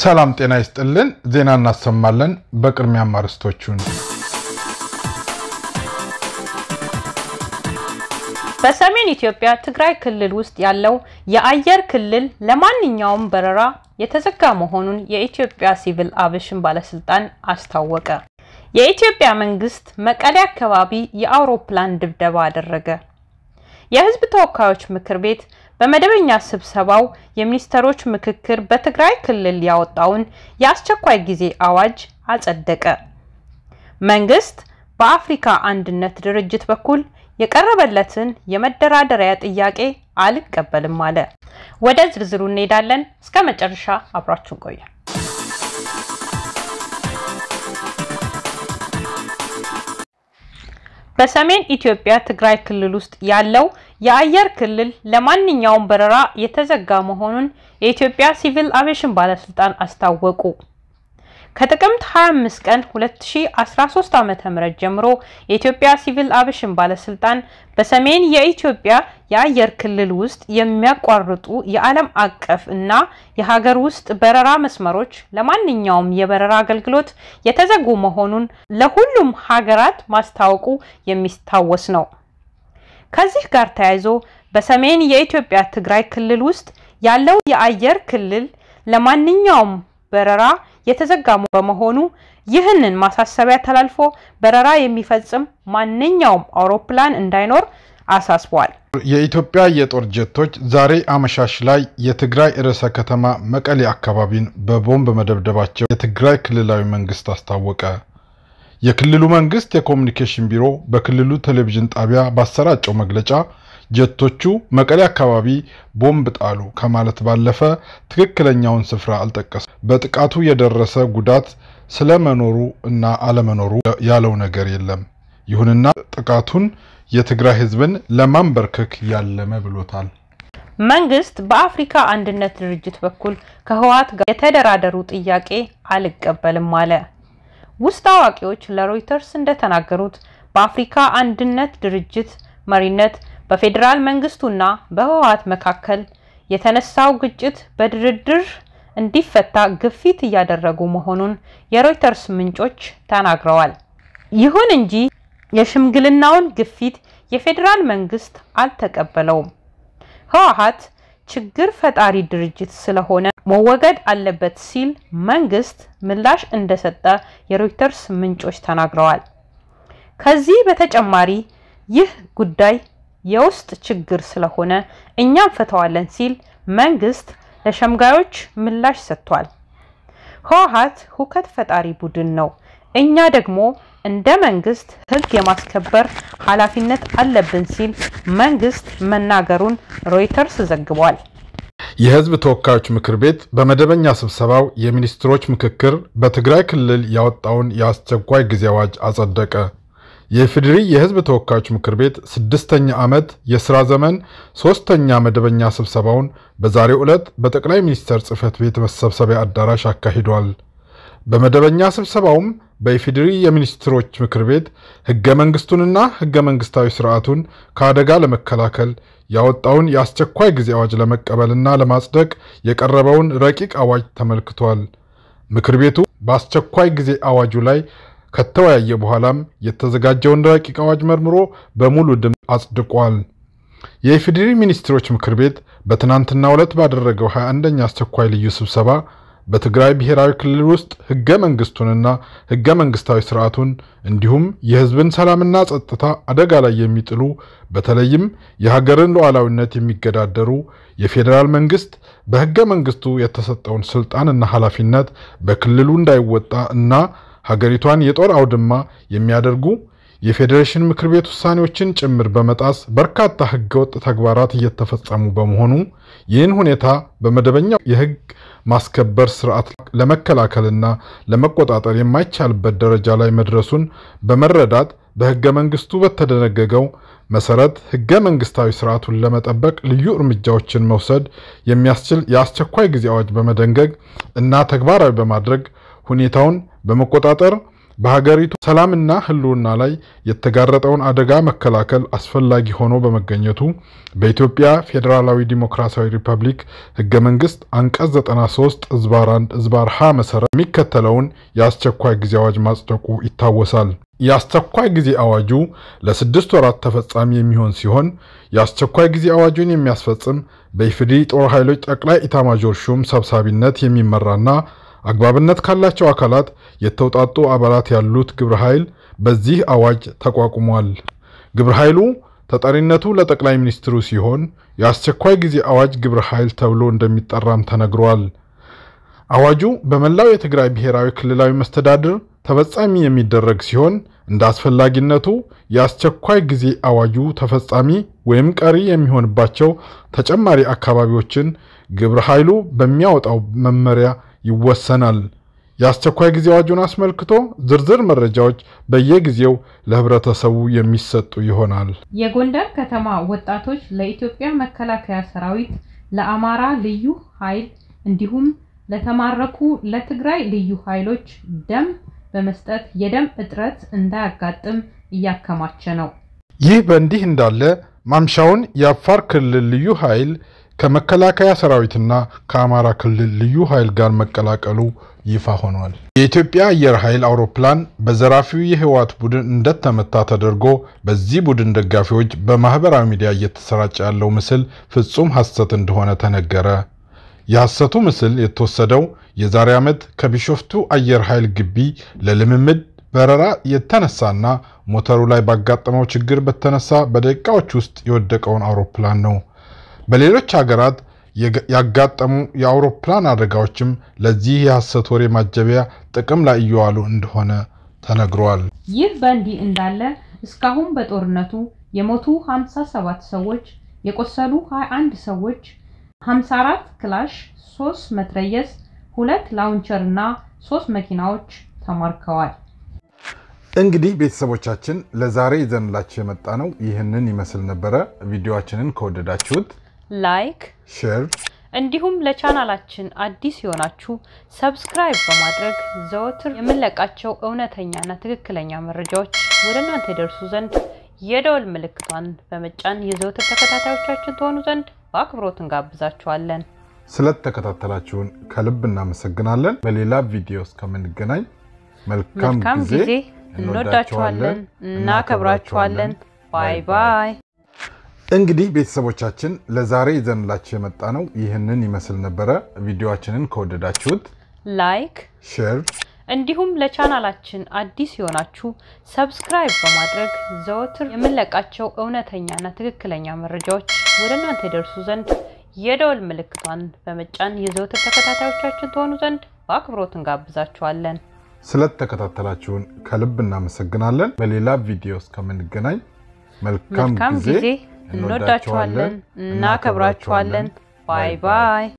ሰላም ጤና ይስጥልን። ዜና እናሰማለን። በቅድሚያም አርዕስቶቹን በሰሜን ኢትዮጵያ ትግራይ ክልል ውስጥ ያለው የአየር ክልል ለማንኛውም በረራ የተዘጋ መሆኑን የኢትዮጵያ ሲቪል አቪዬሽን ባለስልጣን አስታወቀ። የኢትዮጵያ መንግስት መቀሌ አካባቢ የአውሮፕላን ድብደባ አደረገ። የሕዝብ ተወካዮች ምክር ቤት በመደበኛ ስብሰባው የሚኒስትሮች ምክክር በትግራይ ክልል ያወጣውን የአስቸኳይ ጊዜ አዋጅ አጸደቀ። መንግስት በአፍሪካ አንድነት ድርጅት በኩል የቀረበለትን የመደራደሪያ ጥያቄ አልቀበልም አለ። ወደ ዝርዝሩ እንሄዳለን። እስከ መጨረሻ አብራችሁን ቆዩ። በሰሜን ኢትዮጵያ ትግራይ ክልል ውስጥ ያለው የአየር ክልል ለማንኛውም በረራ የተዘጋ መሆኑን የኢትዮጵያ ሲቪል አቪዬሽን ባለስልጣን አስታወቁ። ከጥቅምት 25 ቀን 2013 ዓ.ም ጀምሮ የኢትዮጵያ ሲቪል አቪዬሽን ባለስልጣን በሰሜን የኢትዮጵያ የአየር ክልል ውስጥ የሚያቋርጡ የዓለም አቀፍ እና የሀገር ውስጥ በረራ መስመሮች ለማንኛውም የበረራ አገልግሎት የተዘጉ መሆኑን ለሁሉም ሀገራት ማስታወቁ የሚታወስ ነው። ከዚህ ጋር ተያይዞ በሰሜን የኢትዮጵያ ትግራይ ክልል ውስጥ ያለው የአየር ክልል ለማንኛውም በረራ የተዘጋ በመሆኑ ይህንን ማሳሰቢያ ተላልፎ በረራ የሚፈጽም ማንኛውም አውሮፕላን እንዳይኖር አሳስቧል። የኢትዮጵያ የጦር ጀቶች ዛሬ አመሻሽ ላይ የትግራይ ርዕሰ ከተማ መቀሌ አካባቢን በቦምብ መደብደባቸው የትግራይ ክልላዊ መንግስት አስታወቀ። የክልሉ መንግስት የኮሚኒኬሽን ቢሮ በክልሉ ቴሌቪዥን ጣቢያ ባሰራጨው መግለጫ ጀቶቹ መቀሌ አካባቢ ቦምብ ጣሉ ከማለት ባለፈ ትክክለኛውን ስፍራ አልጠቀሰም። በጥቃቱ የደረሰ ጉዳት ስለመኖሩ እና አለመኖሩ ያለው ነገር የለም። ይሁንና ጥቃቱን የትግራይ ሕዝብን ለማንበርከክ ያለመ ብሎታል። መንግስት በአፍሪካ አንድነት ድርጅት በኩል ከህወሓት ጋር የተደራደሩ ጥያቄ አልቀበልም አለ። ውስጥ አዋቂዎች ለሮይተርስ እንደተናገሩት በአፍሪካ አንድነት ድርጅት መሪነት በፌዴራል መንግስቱና በህወሓት መካከል የተነሳው ግጭት በድርድር እንዲፈታ ግፊት እያደረጉ መሆኑን የሮይተርስ ምንጮች ተናግረዋል። ይሁን እንጂ የሽምግልናውን ግፊት የፌዴራል መንግስት አልተቀበለውም። ህወሓት ችግር ፈጣሪ ድርጅት ስለሆነ መወገድ አለበት ሲል መንግስት ምላሽ እንደሰጠ የሮይተርስ ምንጮች ተናግረዋል። ከዚህ በተጨማሪ ይህ ጉዳይ የውስጥ ችግር ስለሆነ እኛም ፈተዋለን ሲል መንግስት ለሸምጋዮች ምላሽ ሰጥቷል። ህወሓት ሁከት ፈጣሪ ቡድን ነው፣ እኛ ደግሞ እንደ መንግስት ህግ የማስከበር ኃላፊነት አለብን ሲል መንግስት መናገሩን ሮይተርስ ዘግቧል። የህዝብ ተወካዮች ምክር ቤት በመደበኛ ስብሰባው የሚኒስትሮች ምክክር በትግራይ ክልል ያወጣውን የአስቸኳይ ጊዜ አዋጅ አጸደቀ። የኢፌዴሪ የህዝብ ተወካዮች ምክር ቤት ስድስተኛ ዓመት የሥራ ዘመን ሦስተኛ መደበኛ ስብሰባውን በዛሬው ዕለት በጠቅላይ ሚኒስትር ጽሕፈት ቤት መሰብሰቢያ አዳራሽ አካሂዷል። በመደበኛ ስብሰባውም በኢፌዴሪ የሚኒስትሮች ምክር ቤት ሕገ መንግሥቱንና ሕገ መንግሥታዊ ሥርዓቱን ከአደጋ ለመከላከል ያወጣውን የአስቸኳይ ጊዜ አዋጅ ለመቀበልና ለማጽደቅ የቀረበውን ረቂቅ አዋጅ ተመልክቷል። ምክር ቤቱ በአስቸኳይ ጊዜ አዋጁ ላይ ከተወያየ በኋላም የተዘጋጀውን ረቂቅ አዋጅ መርምሮ በሙሉ ድምፅ አጽድቋል። የኢፌዴሪ ሚኒስትሮች ምክር ቤት በትናንትናው ዕለት ባደረገው 21ኛ አስቸኳይ ልዩ ስብሰባ በትግራይ ብሔራዊ ክልል ውስጥ ሕገ መንግሥቱንና ሕገ መንግሥታዊ ሥርዓቱን እንዲሁም የሕዝብን ሰላምና ጸጥታ አደጋ ላይ የሚጥሉ በተለይም የሀገርን ሉዓላዊነት የሚገዳደሩ የፌዴራል መንግሥት በሕገ መንግሥቱ የተሰጠውን ሥልጣንና ኃላፊነት በክልሉ እንዳይወጣ እና ሀገሪቷን የጦር አውድማ የሚያደርጉ የፌዴሬሽን ምክር ቤት ውሳኔዎችን ጭምር በመጣስ በርካታ ህገወጥ ተግባራት እየተፈጸሙ በመሆኑ ይህን ሁኔታ በመደበኛው የህግ ማስከበር ስርዓት ለመከላከልና ለመቆጣጠር የማይቻልበት ደረጃ ላይ መድረሱን በመረዳት በህገ መንግስቱ በተደነገገው መሰረት ህገ መንግስታዊ ስርዓቱን ለመጠበቅ ልዩ እርምጃዎችን መውሰድ የሚያስችል የአስቸኳይ ጊዜ አዋጅ በመደንገግ እና ተግባራዊ በማድረግ ሁኔታውን በመቆጣጠር በሀገሪቱ ሰላምና ሕልውና ላይ የተጋረጠውን አደጋ መከላከል አስፈላጊ ሆኖ በመገኘቱ በኢትዮጵያ ፌዴራላዊ ዲሞክራሲያዊ ሪፐብሊክ ሕገ መንግሥት አንቀጽ 93 እዝባር 1 እዝባር ሀ መሠረት የሚከተለውን የአስቸኳይ ጊዜ አዋጅ ማጽደቁ ይታወሳል። የአስቸኳይ ጊዜ አዋጁ ለስድስት ወራት ተፈጻሚ የሚሆን ሲሆን የአስቸኳይ ጊዜ አዋጁን የሚያስፈጽም በኢፌዴሪ ጦር ኃይሎች ጠቅላይ ኢታማዦር ሹም ሰብሳቢነት የሚመራና አግባብነት ካላቸው አካላት የተውጣጡ አባላት ያሉት ግብረ ኃይል በዚህ አዋጅ ተቋቁሟል። ግብረ ኃይሉ ተጠሪነቱ ለጠቅላይ ሚኒስትሩ ሲሆን የአስቸኳይ ጊዜ አዋጅ ግብረ ኃይል ተብሎ እንደሚጠራም ተነግሯል። አዋጁ በመላው የትግራይ ብሔራዊ ክልላዊ መስተዳድር ተፈጻሚ የሚደረግ ሲሆን እንደ አስፈላጊነቱ የአስቸኳይ ጊዜ አዋጁ ተፈጻሚ ወይም ቀሪ የሚሆንባቸው ተጨማሪ አካባቢዎችን ግብረ ኃይሉ በሚያወጣው መመሪያ ይወሰናል። የአስቸኳይ ጊዜ አዋጁን አስመልክቶ ዝርዝር መረጃዎች በየጊዜው ለሕብረተሰቡ የሚሰጡ ይሆናል። የጎንደር ከተማ ወጣቶች ለኢትዮጵያ መከላከያ ሰራዊት፣ ለአማራ ልዩ ኃይል እንዲሁም ለተማረኩ ለትግራይ ልዩ ኃይሎች ደም በመስጠት የደም እጥረት እንዳያጋጥም እያከማቸ ነው። ይህ በእንዲህ እንዳለ ማምሻውን የአፋር ክልል ልዩ ኃይል ከመከላከያ ሰራዊትና ከአማራ ክልል ልዩ ኃይል ጋር መቀላቀሉ ይፋ ሆኗል። የኢትዮጵያ አየር ኃይል አውሮፕላን በዘራፊው የህወሓት ቡድን እንደተመታ ተደርጎ በዚህ ቡድን ደጋፊዎች በማህበራዊ ሚዲያ እየተሰራጨ ያለው ምስል ፍጹም ሐሰት እንደሆነ ተነገረ። የሐሰቱ ምስል የተወሰደው የዛሬ ዓመት ከቢሾፍቱ አየር ኃይል ግቢ ለልምምድ በረራ የተነሳና ሞተሩ ላይ ባጋጠመው ችግር በተነሳ በደቂቃዎች ውስጥ የወደቀውን አውሮፕላን ነው። በሌሎች ሀገራት ያጋጠሙ የአውሮፕላን አደጋዎችም ለዚህ የሐሰት ወሬ ማጀቢያ ጥቅም ላይ እየዋሉ እንደሆነ ተነግሯል። ይህ በእንዲህ እንዳለ እስካሁን በጦርነቱ የሞቱ 57 ሰዎች፣ የቆሰሉ 21 ሰዎች 54 ክላሽ፣ 3 መትረየስ፣ ሁለት ላውንቸር እና 3 መኪናዎች ተማርከዋል። እንግዲህ ቤተሰቦቻችን ለዛሬ ይዘንላችሁ የመጣ ነው ይህንን ይመስል ነበረ። ቪዲዮአችንን ከወደዳችሁት ላይክ፣ ሼር እንዲሁም ለቻናላችን አዲስ የሆናችሁ ሰብስክራይብ በማድረግ ዘወትር የምንለቃቸው እውነተኛና ትክክለኛ መረጃዎች ወደ እናንተ ይደርሱ ዘንድ የደወል ምልክቷን በመጫን የዘወትር ተከታታዮቻችን ትሆኑ ዘንድ በአክብሮት እንጋብዛችኋለን። ስለተከታተላችሁን ከልብ እናመሰግናለን። በሌላ ቪዲዮ እስከምንገናኝ መልካም መልካም ጊዜ። ጊዜ። እንወዳችኋለን፣ እናከብራችኋለን። ባይ ባይ። እንግዲህ ቤተሰቦቻችን ለዛሬ ይዘንላችሁ የመጣ ነው ይህንን ይመስል ነበረ። ቪዲዮአችንን ከወደዳችሁት ላይክ ሼር እንዲሁም ለቻናላችን አዲስ የሆናችሁ ሰብስክራይብ በማድረግ ዘወትር የምንለቃቸው እውነተኛና ትክክለኛ መረጃዎች ወደ እናንተ ይደርሱ ዘንድ የደወል ምልክቷን በመጫን የዘወትር ተከታታዮቻችን ትሆኑ ዘንድ በአክብሮት እንጋብዛችኋለን። ስለተከታተላችሁን ከልብ እናመሰግናለን። በሌላ ቪዲዮ እስከምንገናኝ መልካም መልካም ጊዜ። ጊዜ። እንወዳችኋለን፣ እናከብራችኋለን። ባይ ባይ።